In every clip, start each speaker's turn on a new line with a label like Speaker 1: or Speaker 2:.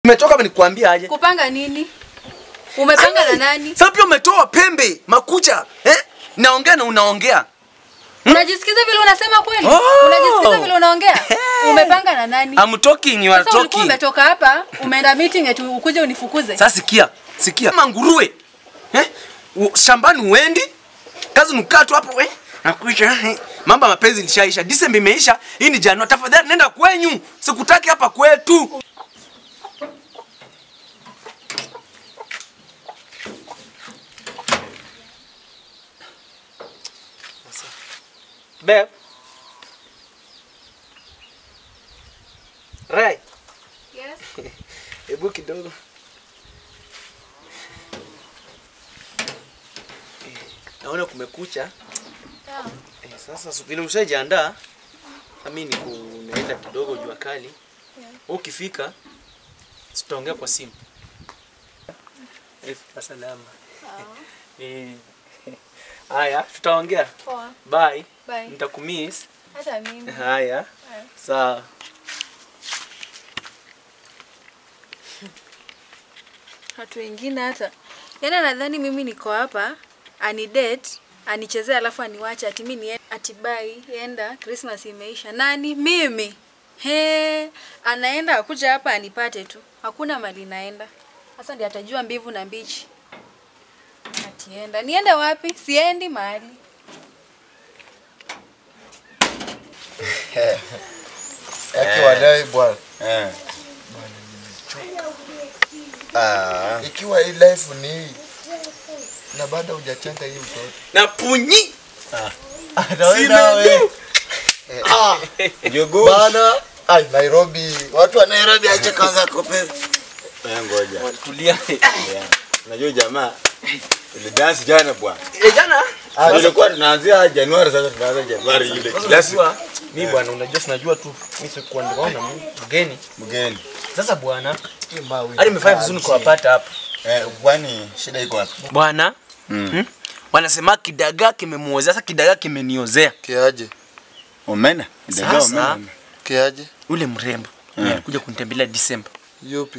Speaker 1: Umetoka hapa nikuambia aje?
Speaker 2: Kupanga nini? Umepanga na nani?
Speaker 1: Sasa pia umetoa pembe, makucha, eh? Naongea na unaongea.
Speaker 2: Unajisikiza vile unasema kweli?
Speaker 1: Oh.
Speaker 2: Unajisikiza vile unaongea? Umepanga na nani?
Speaker 1: I'm talking, you are
Speaker 2: Sasa ulikuwa
Speaker 1: talking.
Speaker 2: umetoka hapa, umeenda meeting eti ukuje unifukuze.
Speaker 1: Sasa sikia, sikia. Kama nguruwe. Eh? U- Shambani uendi? Kazi nukaa tu hapo eh? Nakuisha. Eh? Mambo ya mapenzi ilishaisha. Disemba imeisha. Hii ni Januari. Tafadhali nenda kwenyu. Sikutaki hapa kwetu. Babe. Right.
Speaker 2: Yes.
Speaker 1: Hebu kidogo. Eh, Naona kumekucha.
Speaker 2: Sawa.
Speaker 1: Eh, sasa su- vile ushajiandaa, nami ni kunaenda kidogo jua kali.
Speaker 2: Yeah.
Speaker 1: Ukifika tutaongea kwa simu. Eh, fika salama. Eh. Haya, tutaongea.
Speaker 2: Poa.
Speaker 1: Bye.
Speaker 2: Bye.
Speaker 1: Nitakumiss.
Speaker 2: Hata mimi.
Speaker 1: Haya.
Speaker 2: Haya.
Speaker 1: Sawa.
Speaker 2: Watu wengine hata. Yaani nadhani mimi niko hapa ani date anichezea alafu aniwache ati mimi ni ati bye enda Christmas imeisha. Nani? Mimi. He, anaenda akuja hapa anipate tu. Hakuna mali naenda. Sasa ndiye atajua mbivu na mbichi. Atienda. Niende wapi? Siendi mahali.
Speaker 3: Yake wadai bwana.
Speaker 4: Eh. Ah.
Speaker 3: Ikiwa hii life ni hii na bado hujachanga hii mtoto.
Speaker 1: Na punyi.
Speaker 4: Nawe. Ah. Jogo.
Speaker 3: Bana, ai Nairobi. Watu wa Nairobi acha kwanza kope.
Speaker 4: Eh, ngoja.
Speaker 1: Tulia.
Speaker 4: Yeah. Unajua jamaa ulidansi jana bwana.
Speaker 1: Eh, jana
Speaker 3: Ah,
Speaker 4: Tulikuwa tunaanzia Januari sasa tunaanza Januari ile. Kila siku
Speaker 1: unajua mimi bwana, unajua tunajua tu mimi sikuwa nikaona mgeni.
Speaker 4: mgeni.
Speaker 1: Sasa bwana,
Speaker 3: hii mawe.
Speaker 1: hadi nimefanya vizuri kuwapata hapa.
Speaker 4: Eh, kwani shida iko wapi?
Speaker 1: Bwana,
Speaker 4: Mm.
Speaker 1: hmm? wanasema kidagaa kimemuozea, sasa kidagaa kimeniozea.
Speaker 3: Kiaje?
Speaker 4: Omena. Ndio
Speaker 1: Sasa
Speaker 4: omena.
Speaker 3: Kiaje?
Speaker 1: yule mrembo
Speaker 4: Mm.
Speaker 1: alikuja kunitembelea Disemba.
Speaker 3: Yupi?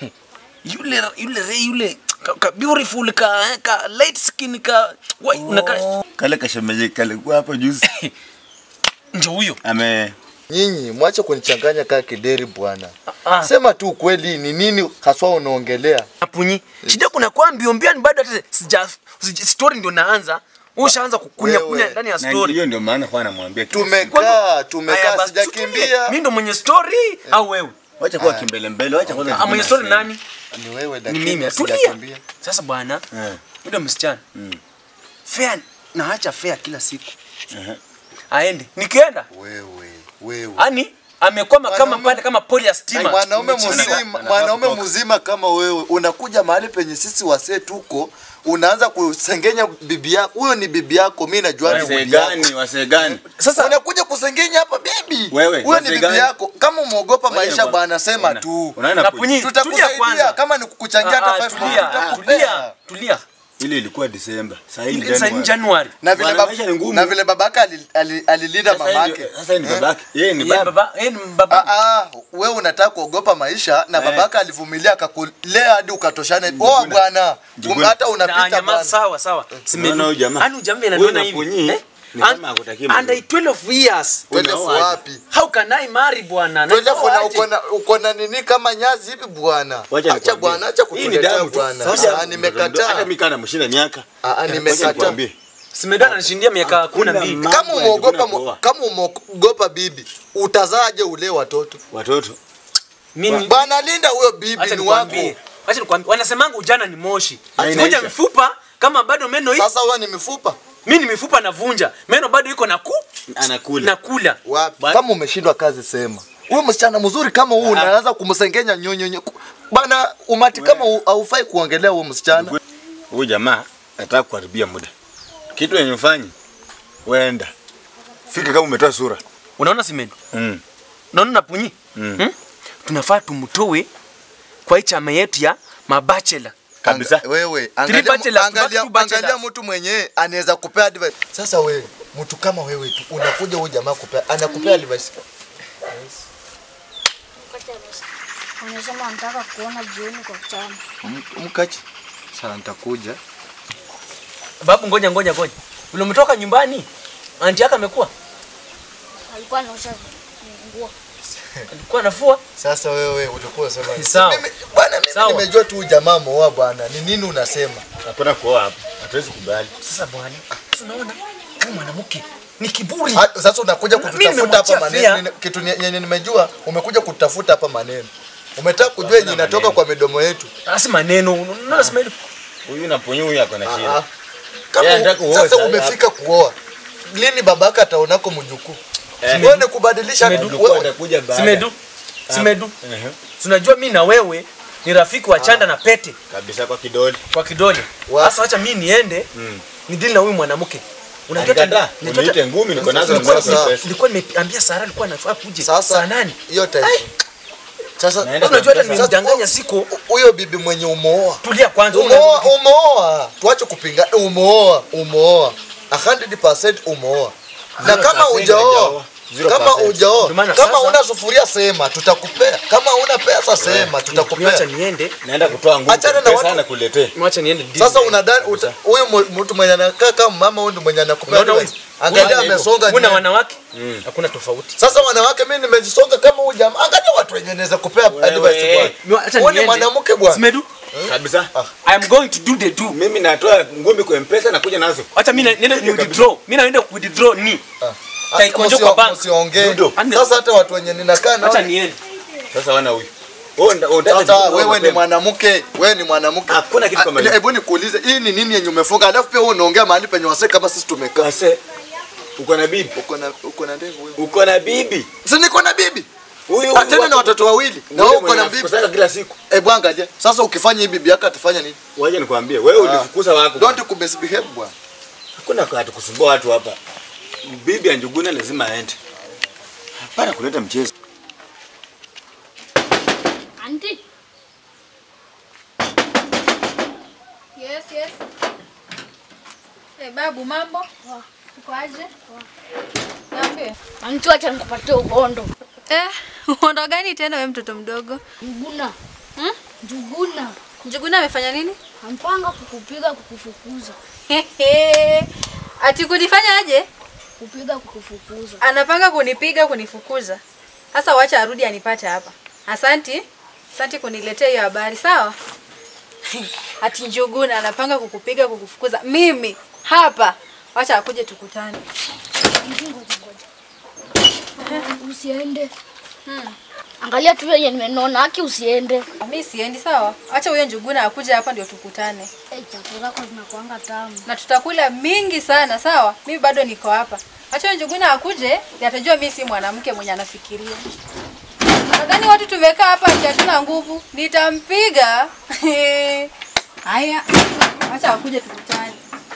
Speaker 1: Yule yule re yule ka, ka beautiful ka, eh, ka light skin ka wai unaka
Speaker 4: Kale kashemeji kale kwa hapo juzi.
Speaker 1: ndio huyo.
Speaker 4: Ame
Speaker 3: Nyinyi mwache kunichanganya kaa kideri bwana.
Speaker 1: Ah,
Speaker 3: Sema tu ukweli ni nini haswa unaongelea?
Speaker 1: apunyi. Shida kuna kwa mbio mbioni bado hata sija sija- story ndio naanza. Ushaanza kukunya
Speaker 3: Wewe.
Speaker 1: kunya ndani ya
Speaker 4: na
Speaker 1: story.
Speaker 4: hiyo ndio maana kwa namwambia kila siku.
Speaker 3: Tumekaa,
Speaker 1: Aya,
Speaker 3: tumekaa
Speaker 1: basi tutulie.
Speaker 3: sijakimbia.
Speaker 1: Mimi ndo mwenye story au wewe?
Speaker 4: Wacha kuwa kimbele mbele, wacha kwanza.
Speaker 1: Ah, mwenye story nani?
Speaker 3: Ni wewe
Speaker 1: Ni
Speaker 3: lakini
Speaker 1: mimi. Tulia.
Speaker 3: sijakimbia.
Speaker 1: Sasa bwana,
Speaker 4: Eh.
Speaker 1: yule msichana
Speaker 4: Mm.
Speaker 1: fair naacha fair kila siku
Speaker 4: Aha.
Speaker 1: aende. Nikienda
Speaker 3: Wewe, wewe.
Speaker 1: ani amekwama kama
Speaker 3: Mwanaume-
Speaker 1: pale kama poli ya stima.
Speaker 3: Mwanaume
Speaker 1: Umechelewa.
Speaker 3: mzima,
Speaker 4: Anafaa
Speaker 3: mwanaume
Speaker 4: kutoka.
Speaker 3: mzima kama wewe unakuja mahali penye sisi wasee tuko, unaanza kusengenya bibi yako. Huyo ni bibi yako, mimi najua ni
Speaker 4: Wasee
Speaker 3: bibi yako.
Speaker 4: gani? Wasee gani?
Speaker 1: Sasa
Speaker 3: Unakuja kusengenya hapa bibi.
Speaker 4: Wewe,
Speaker 3: huyo ni
Speaker 4: wasee
Speaker 3: bibi
Speaker 4: gani?
Speaker 3: yako. Kama umeogopa
Speaker 4: Ngoja
Speaker 3: maisha
Speaker 4: kwa-
Speaker 3: bwana, sema
Speaker 4: Una-
Speaker 3: tu.
Speaker 4: Unaenda
Speaker 1: Na
Speaker 4: punyi.
Speaker 1: punyi, tulia
Speaker 3: Tutakusaidia
Speaker 1: kwanza.
Speaker 3: kama ni kukuchangia
Speaker 1: Ah, ah,
Speaker 3: hata 5
Speaker 1: tulia, tulia, tulia.
Speaker 4: Ile ilikuwa Disemba. Sasa hii ni
Speaker 1: Sasa ni
Speaker 4: Januari.
Speaker 1: Januari.
Speaker 3: Na vile
Speaker 4: Bwana,
Speaker 3: bab-
Speaker 4: maisha ni ngumu.
Speaker 3: na vile babaka ali- ali- alilinda
Speaker 4: Sasa hii
Speaker 3: mamake.
Speaker 4: ndio- Sasa hii ni babake. Yeye ni
Speaker 1: Yeye
Speaker 4: baba.
Speaker 1: baba, yeye ni baba.
Speaker 3: Ah, ah, wewe unataka kuogopa maisha na
Speaker 4: Eh.
Speaker 3: babaka alivumilia akakulea hadi ukatoshane. Oh bwana, um, hata
Speaker 1: Na
Speaker 3: unapita
Speaker 1: nyamaza,
Speaker 3: bwana.
Speaker 1: sawa sawa.
Speaker 4: Unaona huyu jamaa?
Speaker 1: Ani jamaa
Speaker 4: Huyu
Speaker 1: ananiona
Speaker 4: na
Speaker 1: hivi.
Speaker 4: punyi,
Speaker 1: Eh?
Speaker 4: ni kama hakutaki
Speaker 1: And-
Speaker 4: mazuri.
Speaker 1: Under 12 years.
Speaker 3: Twende
Speaker 4: Unaoa aje?
Speaker 3: wapi?
Speaker 1: How can I marry bwana?
Speaker 3: Twende
Speaker 1: Naoa
Speaker 3: funa
Speaker 1: aje?
Speaker 3: uko na uko na nini kama nyazi hivi bwana.
Speaker 4: Wacha
Speaker 3: Acha
Speaker 4: nikwambie.
Speaker 3: bwana, acha
Speaker 4: Hii ni
Speaker 3: kutuletea
Speaker 4: damu tu.
Speaker 3: bwana.
Speaker 4: Sasa-
Speaker 3: Ah,
Speaker 4: Hata
Speaker 3: nimekataa.
Speaker 4: mimi kana mshinda miaka.
Speaker 3: Ah, ah,
Speaker 4: Wacha
Speaker 3: nimekataa.
Speaker 4: nikwambie.
Speaker 1: Simedana ananishindia miaka kumi na mbili.
Speaker 4: ma-
Speaker 3: Kama
Speaker 4: Mambo ya
Speaker 3: umeogopa
Speaker 4: jikuna
Speaker 3: mo-
Speaker 4: kuoa.
Speaker 3: kama umeogopa bibi, utazaje ule watoto?
Speaker 4: Watoto.
Speaker 1: Mimi
Speaker 3: Bwana linda huyo bibi
Speaker 1: acha
Speaker 3: ni
Speaker 1: nikwambie.
Speaker 3: wako.
Speaker 1: Acha nikwambie. Wanasemanga ujana ni moshi.
Speaker 4: Haina
Speaker 1: Vunja
Speaker 4: isha.
Speaker 1: mifupa kama bado meno hii.
Speaker 3: Sasa wewe ni mifupa
Speaker 1: Mimi ni mifupa navunja. Meno bado iko na ku
Speaker 4: Anakula.
Speaker 1: nakula.
Speaker 3: wapi?
Speaker 4: Ba-
Speaker 3: Kama umeshindwa kazi sema. Huyo msichana mzuri kama huu unaanza kumsengenya nyonyonyo. Bana umati kama hu- haufai kuongelea huyo msichana.
Speaker 4: Huyu jamaa anataka kuharibia muda. Kitu yenye ufanye wenda. Fika kama umetoa sura.
Speaker 1: Unaona simendo?
Speaker 4: Mm.
Speaker 1: Unaona napunyi?
Speaker 4: Mm.
Speaker 1: Hmm? Tunafaa tumtoe kwa hii chama yetu ya mabachela.
Speaker 4: Kabisa.
Speaker 3: Anga, wewe
Speaker 1: bachelors,
Speaker 3: angalia,
Speaker 1: back
Speaker 3: angalia,
Speaker 1: to bachelors.
Speaker 3: angalia mtu mwenye anaweza kupea advice. Sasa wewe mtu kama wewe tu unakuja huyu jamaa kupea anakupea advice.
Speaker 5: Wanasema wanataka kuona jioni kwa chama.
Speaker 3: M- Mkachi. Sana nitakuja.
Speaker 1: Babu, ngoja ngoja ngoja. Ule umetoka nyumbani, anti yako amekuwa
Speaker 5: Alikuwa anaosha nguo.
Speaker 1: alikuwa anafua.
Speaker 3: Sasa wewe ulikuwa unasema
Speaker 1: Ni sawa.
Speaker 3: Mimi bwana mimi
Speaker 1: Sawa.
Speaker 3: nimejua tu jamaa moa bwana. Ni nini unasema?
Speaker 4: Hakuna kuoa hapa. Hatuwezi kubali.
Speaker 1: Sasa bwana, si unaona huyu mwanamke ni kiburi.
Speaker 3: Ha- Sasa unakuja
Speaker 1: Mimi
Speaker 3: kututafuta
Speaker 1: nimemwachia
Speaker 3: hapa
Speaker 1: fia.
Speaker 3: maneno. Nini- Kitu ni- yenye nimejua umekuja kutafuta hapa maneno. Umetaka kujua yenye inatoka
Speaker 4: maneno.
Speaker 3: kwa midomo yetu.
Speaker 1: Asi maneno, unaona sema hili.
Speaker 4: Huyu na ponyo huyu ako na
Speaker 3: Ah,
Speaker 4: shida.
Speaker 3: Kama
Speaker 4: Yeye
Speaker 3: u-
Speaker 4: anataka kuoa
Speaker 3: sasa
Speaker 4: sasa
Speaker 3: umefika kuoa. Lini babaka ataonako mjukuu?
Speaker 4: Eh.
Speaker 3: Wewe ni kubadilisha
Speaker 1: Simedu.
Speaker 3: wewe-
Speaker 4: atakuja baada.
Speaker 1: Simedu. Simedu.
Speaker 4: Ehe.
Speaker 1: Tunajua mimi na wewe ni rafiki wa chanda na pete
Speaker 4: Kabisa kwa kidole.
Speaker 1: kwa kidole.
Speaker 3: Wa-
Speaker 1: Sasa acha mimi niende
Speaker 4: Mm.
Speaker 1: ni deal na huyu mwanamke.
Speaker 4: Alikataa.
Speaker 1: unajua
Speaker 4: Uniite ngumi niko nazo
Speaker 3: Nilikuwa-
Speaker 4: nilikuwa
Speaker 3: sasa-
Speaker 4: pesa.
Speaker 1: nilikuwa nimeambia Sara alikuwa anafaa kuje
Speaker 3: Sasa
Speaker 1: saa nane.
Speaker 3: hiyo time. Sasa
Speaker 4: Naenda
Speaker 1: Unajua hata
Speaker 4: Sasa-
Speaker 1: nimemdanganya siko.
Speaker 3: huyo bibi mwenye umeoa
Speaker 1: Tulia kwanza. huyu
Speaker 3: umeoa
Speaker 1: mwanamke-
Speaker 3: umeoa tuache kupinga umeoa umeoa 100% umeoa na
Speaker 4: Zero
Speaker 3: kama
Speaker 4: percent
Speaker 3: hujaoa
Speaker 4: hajaoa. Zero
Speaker 3: kama
Speaker 4: percent.
Speaker 3: hujaoa
Speaker 1: Ndio maana
Speaker 3: kama
Speaker 1: sasa-
Speaker 3: una sufuria sema tutakupea kama una pesa sema
Speaker 1: Niacha
Speaker 3: tutakupea
Speaker 1: niende.
Speaker 4: Naenda kutoa nguvu.
Speaker 3: Achana na
Speaker 4: Pesa
Speaker 3: watu-
Speaker 4: anakuletea.
Speaker 1: Mwacha niende deal.
Speaker 3: sasa unadhani uta- huyu mu- mtu mwenye anakaa kama mama huyu ndio mwenye anakupea
Speaker 1: Unaona huyu?
Speaker 3: advice. angalia
Speaker 4: Huyu
Speaker 3: amesonga
Speaker 1: Kuna
Speaker 3: nywele.
Speaker 1: wanawake
Speaker 4: Mm.
Speaker 1: hakuna tofauti.
Speaker 3: sasa wanawake mimi nimejisonga kama huyu jamaa angalia watu wenye naweza kupea advice
Speaker 1: Mwa-
Speaker 3: bwana
Speaker 1: acha
Speaker 3: wewe ni
Speaker 1: niende.
Speaker 3: mwanamke bwana
Speaker 1: Simedu.
Speaker 4: Kabisa.
Speaker 1: I am going to do the do.
Speaker 4: Mimi natoa ngumi kwa M-Pesa na kuja nazo.
Speaker 1: Acha mimi na- niende ni withdraw. Mimi naenda ku withdraw ni.
Speaker 3: Ah,
Speaker 1: Taekwondo
Speaker 3: msio-
Speaker 1: kwa bank.
Speaker 3: msiongee
Speaker 4: Judo.
Speaker 3: sasa hata watu wenye ninakaa nao
Speaker 1: Acha niende.
Speaker 4: Sasa wana huyu. Wewe nda- unataka
Speaker 3: Sasa
Speaker 4: kuoa
Speaker 3: wewe ni
Speaker 4: mapema.
Speaker 3: mwanamke, wewe ni mwanamke.
Speaker 4: Hakuna kitu kama
Speaker 3: Ah,
Speaker 4: hiyo.
Speaker 3: Hebu nikuulize, hii ni nini yenye umefunga? Alafu pia wewe unaongea mahali penye wasee kama sisi tumekaa.
Speaker 4: Wase. Uko na bibi.
Speaker 3: Uko na uko na ndevu wewe.
Speaker 4: Uko na bibi.
Speaker 3: Si niko na bibi.
Speaker 4: Huyu
Speaker 3: Ah, Tena na watoto wawili. Na wewe uko na bibi.
Speaker 4: Kusaka kila siku.
Speaker 3: Eh bwana je. Sasa ukifanya hii bibi yako atafanya nini?
Speaker 4: Waje nikwambie, wewe ulifukuza wako.
Speaker 3: Don't kumisbehave bwana.
Speaker 4: Hakuna kwa kusumbua watu hapa. Bibi ya Njuguna lazima aende. Hapana kuleta mchezo.
Speaker 5: Auntie,
Speaker 2: Yes, yes. Eh, babu mambo? Uko aje? Niambie.
Speaker 5: auntie acha nikupatie uhondo.
Speaker 2: Eh, uhondo gani tena wewe mtoto mdogo?
Speaker 5: Njuguna.
Speaker 2: Hmm?
Speaker 5: Njuguna.
Speaker 2: Njuguna amefanya nini?
Speaker 5: Ampanga kukupiga kukufukuza.
Speaker 2: Ati kunifanya aje?
Speaker 5: Kupiga kukufukuza.
Speaker 2: Anapanga kunipiga kunifukuza. Sasa wacha arudi anipate hapa. Asanti. Asanti kuniletea hiyo habari, sawa? Ati Njuguna anapanga kukupiga kukufukuza. Mimi hapa. Wacha akuje tukutane.
Speaker 5: Auntie, ngoja ngoja. Usiende. Angalia tu yenye nimenona haki usiende.
Speaker 2: Mimi siendi, sawa? Acha huyo Njuguna akuje hapa ndio tukutane.
Speaker 5: Eh, chakula zako zinakuanga tamu.
Speaker 2: na tutakula mingi sana sawa mimi bado niko hapa acha huyo njuguna akuje ndio atajua mimi si mwanamke mwenye anafikiria nadhani watu tumekaa hapa ati hatuna nguvu nitampiga haya acha akuje tukutane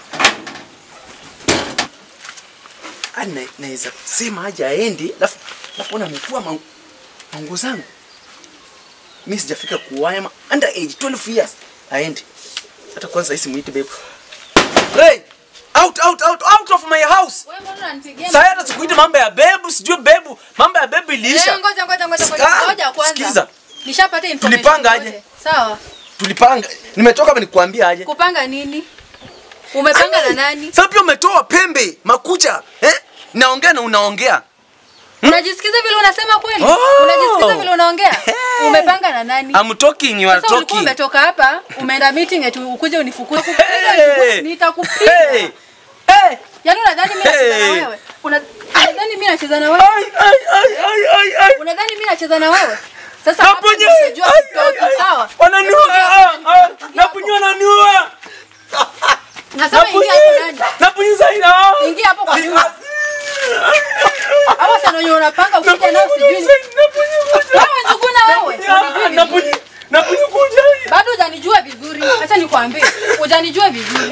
Speaker 1: Ana naweza sema aje aende, alafu alafu namvua mangu, mangu zangu. Mimi sijafika kuwaya ma under age 12 years. Aende. Hata kwanza hisi muite babe. Ray, out out out out of my house.
Speaker 2: wewe mbona unanipigia
Speaker 1: Sasa hata sikuite mambo ya bebu, sijui bebu, mambo ya bebu iliisha.
Speaker 2: Eh, ngoja ngoja ngoja
Speaker 1: Ah,
Speaker 2: ngoja ngoja kwanza
Speaker 1: sikiza.
Speaker 2: nishapata information
Speaker 1: Tulipanga
Speaker 2: yote.
Speaker 1: aje?
Speaker 2: sawa
Speaker 1: Tulipanga. Nimetoka hapa nikwambia aje.
Speaker 2: kupanga nini umepanga na nani
Speaker 1: Sasa pia umetoa pembe, makucha, eh? Naongea na unaongea.
Speaker 2: unajisikiza vile unasema kweli
Speaker 1: Oh.
Speaker 2: unajisikiza vile unaongea
Speaker 1: Hey.
Speaker 2: umepanga na nani
Speaker 1: I'm talking, you are
Speaker 2: Sasa ulikuwa
Speaker 1: talking.
Speaker 2: umetoka hapa umeenda meeting eti ukuje unifukuze.
Speaker 1: Hey.
Speaker 2: Nitakupiga.
Speaker 1: Hey. Hey.
Speaker 2: Yaani unadhani mimi nacheza na
Speaker 1: Hey.
Speaker 2: wewe? Una- Unadhani mimi nacheza na wewe?
Speaker 1: Ai ai ai ai ai ai.
Speaker 2: Unadhani mimi nacheza na wewe? Sasa hapa
Speaker 1: Napunye.
Speaker 2: ndio utajua
Speaker 1: Ai,
Speaker 2: kutoka,
Speaker 1: ai, ai.
Speaker 2: sawa?
Speaker 1: Wananiua. ah, ah. Napunye wananiua.
Speaker 2: Nasema ingia hapo ndani.
Speaker 1: Napunye zaina.
Speaker 2: Ingia hapo kwa nyumba. Hapo sana wenye unapanga ukija nao sijui. ni- Wewe njuguna wewe. Unijui
Speaker 1: Napunye.
Speaker 2: vizuri.
Speaker 1: Napunye kuja.
Speaker 2: Bado hujanijua vizuri. Acha nikwambie. Hujanijua vizuri.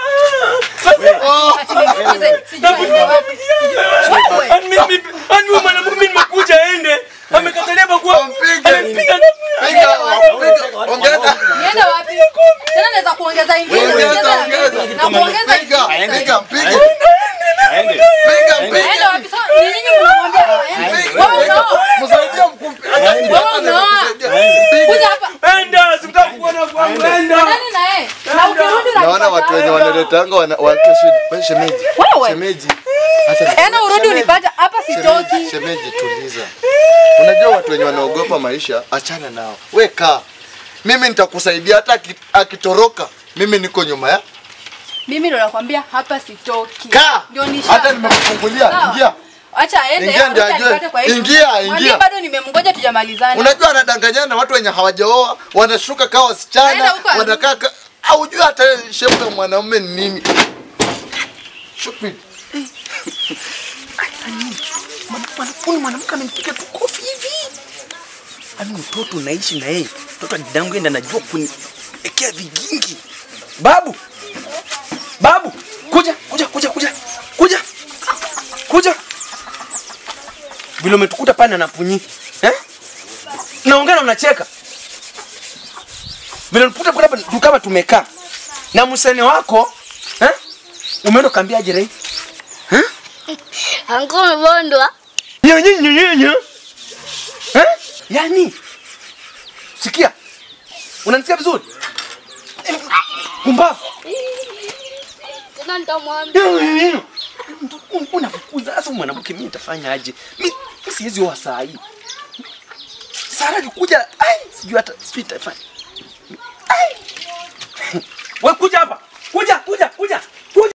Speaker 2: Ati nifukuze. Sijui aende wapi. Sijui- Wewe.
Speaker 1: Ani mimi ani wewe mwanamke mimi nimekuja ende. Amekatalia kwa
Speaker 3: Mpige.
Speaker 1: Amempiga
Speaker 3: Piga, piga, ongeza.
Speaker 2: Niende wapi? Tena naweza kuongeza ingine.
Speaker 3: Ongeza,
Speaker 2: Ongeza na
Speaker 3: ongeza.
Speaker 2: mimi. Na kuongeza
Speaker 3: Piga,
Speaker 2: ingine.
Speaker 3: piga, piga.
Speaker 4: Aende.
Speaker 3: Piga,
Speaker 2: Aende
Speaker 3: piga.
Speaker 2: wapi? Sasa ni nini mnamwambia aende? Wewe
Speaker 3: Piga.
Speaker 2: unaoa.
Speaker 3: Msaidie mkumpi.
Speaker 2: Wewe unaoa.
Speaker 1: kwangu enda.
Speaker 2: Nani na yeye? Na ukirudi na
Speaker 3: Naona watu wenye wanaletanga wana wake shida. Wewe shemeji.
Speaker 2: Wewe.
Speaker 3: Shemeji. Acha
Speaker 2: Ena urudi
Speaker 3: Shemeji.
Speaker 2: unipata hapa
Speaker 3: Shemeji,
Speaker 2: sitoki.
Speaker 3: shemeji tuliza. Unajua watu wenye wanaogopa maisha, achana nao. We kaa. Mimi nitakusaidia hata aki- akitoroka. Mimi niko nyuma ya.
Speaker 2: Mimi ndo nakwambia hapa sitoki.
Speaker 3: Kaa.
Speaker 2: Ndio nisha.
Speaker 3: Hata nimekufungulia.
Speaker 2: Sawa.
Speaker 3: Ingia.
Speaker 2: Acha aende.
Speaker 3: Ingia ndio
Speaker 2: arudi
Speaker 3: ajue.
Speaker 2: anipate kwa hii
Speaker 3: Ingia,
Speaker 2: nyumba.
Speaker 3: ingia.
Speaker 2: Mwambie bado nimemngoja tujamalizana.
Speaker 3: Unajua anadanganyana na watu wenye hawajaoa, wanashuka kama
Speaker 2: Aenda
Speaker 3: wasichana,
Speaker 2: huko arudi.
Speaker 3: wanakaa ka- haujui hata shepu ya mwanaume ni nini. Stupid.
Speaker 1: Huyu mwanamke amenipiga tu kofi hivi. Ani mtoto naishi na yeye. Mtoto wa dadangu yeye ndiye anajua kuniekea vigingi. Babu. Babu, kuja, kuja, kuja, kuja. Kuja. Kuja. Vile umetukuta pale anapunyi. Eh? Naongea na unacheka. Vile umetukuta pale hapa tu kama tumekaa. Na msene wako, eh? Umeenda kambiaje rei?
Speaker 5: Anko umebondwa.
Speaker 1: Nyo, nyo, nyo, nyo. Eh? Yaani, sikia, unanisikia vizuri? Kumbavu.
Speaker 5: Tena nitamwambia.
Speaker 1: Nyo, nyo, nyo. Un- Unafukuza sasa mwanamke, mimi nitafanya aje? Mimi mimi siwezi oa saa hii. Sara alikuja, ai, sijui hata sijui itafanya. Ai. Wewe kuja hapa. Kuja, kuja.